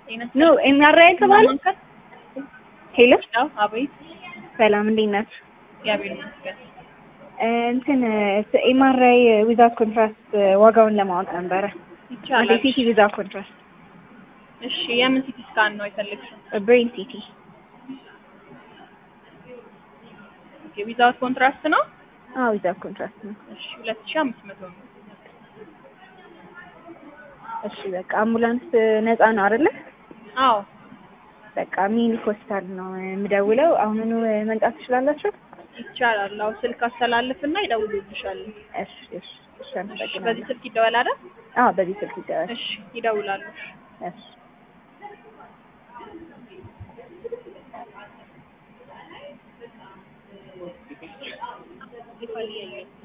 ጤና ኖ ኤምአርአይ የተባለ ሄሎ ነው። አቤት ሰላም እንዴት ናችሁ? እግዚአብሔር ይመስገን። እንትን ኤምአርአይ ዊዛውት ኮንትራስት ዋጋውን ለማወቅ ነበረ። ይቻላል። ሲቲ ዊዛውት ኮንትራስት እሺ የምን ሲቲ ስካን ነው የፈለግሽው? ብሬን ሲቲ ኦኬ ዊዛውት ኮንትራስት ነው። አዎ ዊዛውት ኮንትራስት ነው። እሺ ሁለት ሺህ አምስት መቶ ነው። እሺ በቃ አምቡላንስ ነፃ ነው አይደለ? አዎ በቃ ሚኒክ ሆስፒታል ነው የምደውለው። አሁኑኑ መምጣት ትችላላችሁ? ይቻላል። አዎ ስልክ አስተላልፍና ይደውሉልሻል። እሺ እሺ እሺ እሺ በዚህ አመሰግናለሁ። ስልክ ይደወል አይደል? አዎ በዚህ ስልክ ይደወል። እሺ ይደውላሉ። እሺ ይፈልያል